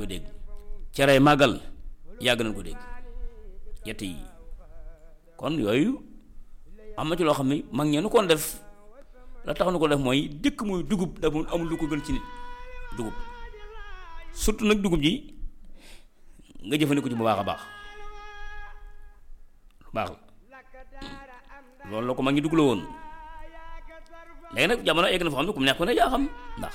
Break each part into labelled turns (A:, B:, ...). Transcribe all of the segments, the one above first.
A: koy dégg cere màggal yàgg nañ ko dégg yett yi kon yooyu am na ci loo xam ne mag ñeenu koon def la tax nu ko def mooy dëkk muy dugub dafa amul lu ko gën ci nit dugub surtout nag dugub ji nga jëfandikoo ci bu baax a baax lu baax la loolu la ko mag ñi dugg la woon léegi nag jamono egg na foo xam ne kum neex ku ne yaa xam ndax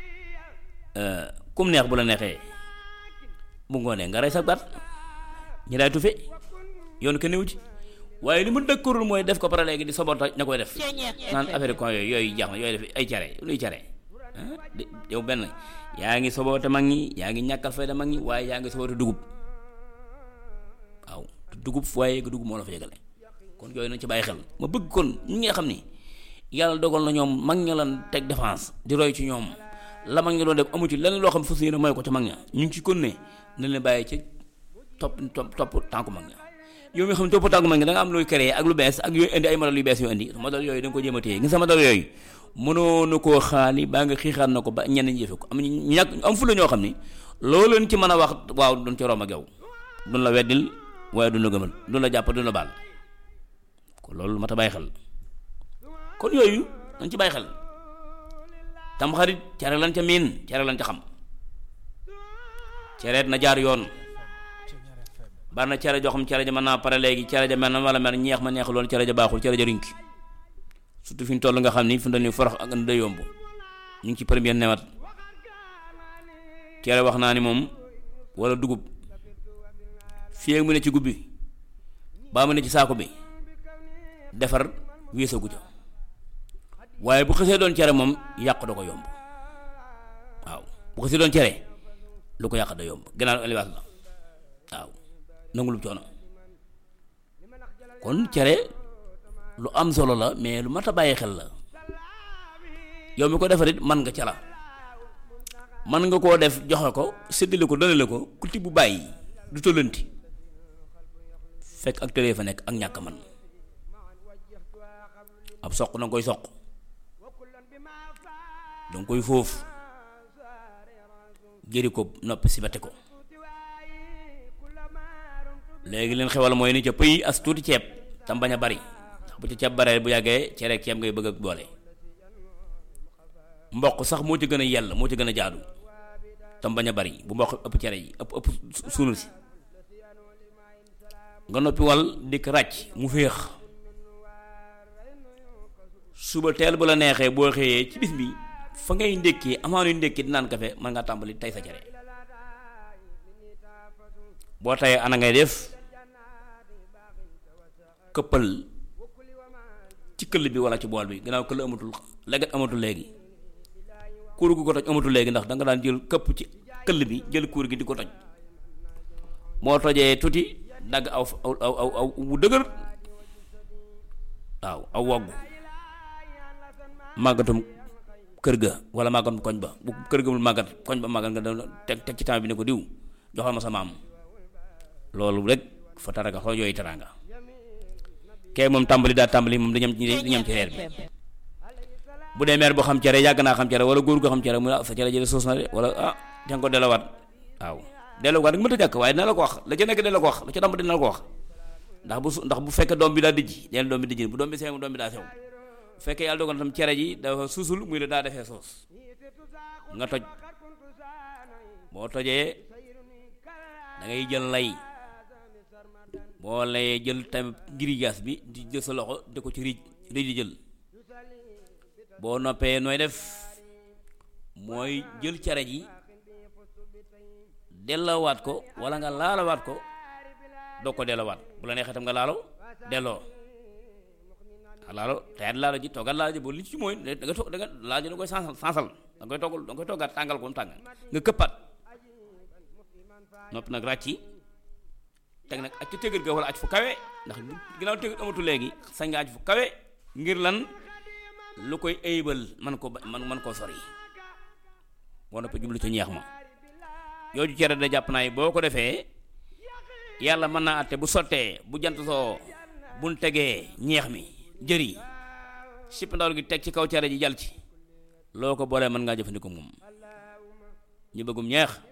A: kum neex bu la neexee bu ngoonee nga rey sa baat ñi daay tufe yoonu kenn wu ci waaye li mu dëkkarul mooy def ko pare léegi di sobota ña koy def naan affaire con yooyu yooyu jaax na yooyu def ay care luy care yow benn yaa ngi soboote mag ñi yaa ngi ñàkkal fayda mag ñi waaye yaa ngi soboote dugub waaw dugub waaye nga dugub moo la fa yëgale kon yooyu nañ ci bàyyi xel ma bëgg kon ñi nga xam ni yàlla dogal na ñoom mag ña lan teg défense di roy ci ñoom la mag ña doon def amu ci lenn loo xam fas yéene mooy ko ca mag ña ñu ngi ci kon ne nañ leen bàyyi ci topp topp topp tànku mag ña yow mi xam ne topp tànku mag ña da nga am luy créé ak lu bees ak yooyu indi ay modèle yu bees yu indi modèle yooyu da nga ko jéem a téye gis nga modèle yooyu mënoo na koo xaali baa nga xiixaat na ko ba ñenn ñi jëfe ko am ñu ñàkk am fu la ñoo xam ni loolu leen ci mën a wax waaw duñ ci rom ak yow duñ la weddil waaye duñ la gëmal duñ la jàpp duñ la baal kon loolu mat a bàyyi xel kon yooyu dañ ci bàyyi xel tam xarit cere lan ca miin cere lan ca xam cereet na jaar yoon bari na cere joo xam cere ja mën naa pare léegi cere ja mel na wala mel ñeex ma neexul loolu cere ja baaxul cere ja rinki surtout fi ñu toll nga xam ni fi mu toll nii forox ak da yomb ñu ngi ci première newat cere wax naa ni moom wala dugub fii mu ne ci gubbi baa mu ne ci saako bi defar weesagu ca waaye bu xësee doon cere moom yàq da ko yomb waaw bu xësee doon cere lu ko yàq da yomb gannaaw éliwaas la waaw nangu lu coono kon cere lu am solo la mais lu mat a bàyyi xel la yow mi ko defarit man nga ca la man nga koo def joxe ko séddale ko dënale ko kuti bu bàyyi du tollanti fekk ak tëlee fa nekk ak ñàkk man ab soq danga koy soq danga koy foofu jëri ko noppi si bate ko léegi leen xewal mooy ni ca pëy as tuuti ceeb tam bañ a bari ndax bu ci ceeb baree bu yàggee cere ak ceeb ngay bëgg ak boole mboq sax moo ci gën a yell moo ci gën a jaadu tam bañ a bari bu mboq ëpp cere yi ëpp ëpp suunul si nga noppi wal dikk ràcc mu féex suba teel bu la neexee boo xëyee ci bis bi fa ngay ndékkee amaanu ndékki di naan kafe mën ngaa tàmbali tey sa cere boo tayee ana ngay def këppal ci këll bi wala ci bool bi gannaaw këll amatul leget amatul léegi kuur gu ko toj amatul léegi ndax danga daan jël këpp ci këll bi jël kuur gi di ko toj moo tojee tuuti dagg aw aw aw aw wu dëgër waaw aw woggu màggatum kër ga wala màggatum koñ ba bu kër ga mul màggat koñ ba màggat nga doon teg teg ci temps bi ne ko diw joxal ma sa maam loolu rek fa taraga xoo yooyu teraanga kee moom tàmbali daa tàmbali moom dañam di ñam ci reer bi bu dee meer boo xam cere yàgg naa xam cere wala góor goo xam cere mu sa cere jële soos na de wala ah danga ko delawaat waaw delawaat rek mënta jàkk waaye dina la ko wax la ca nekk dina la ko wax la ca tàmbali dina la ko wax ndax bu su ndax bu fekkee doom bi daa dijji deel doom bi dijji bu doom bi sew doom bi daa sew bu fekkee yàlla dogal na tam cere ji dafa suusul muy la daa defee soos nga toj boo tojee da ngay jël lay boo layee jël tamit girigaas bi di jël sa loxo di ko ci riij riij di jël boo noppee nooy def mooy jël cere ji delloowaat ko wala nga laalawaat ko doo ko delloowaat bu la neexee tam nga laalo delloo laalo teyat laalo ji toggal laalo ji boo li ci mooy da nga toog da nga laalo ji da koy sansal sansal da nga koy toggal da nga koy toggaat tàngal ko mu tàng nga këppaat noppi nag ràcc teg nag aj ca tëgër ga wala aj fu kawe ndax ginnaaw tëgër amatu léegi sañ nga aj fu kawe ngir lan lu koy ayibal man ko man man koo sori boo noppee jublu ca ñeex ma yooju cere da jàpp naa yi boo ko defee yàlla mën naa àtte bu sottee bu jant soo buñ tegee ñeex mi jëri sipp ndawal gi teg ci kaw cere ji jal ci loo ko boolee mën ngaa jëfandikoo moom ñu bëggum ñeex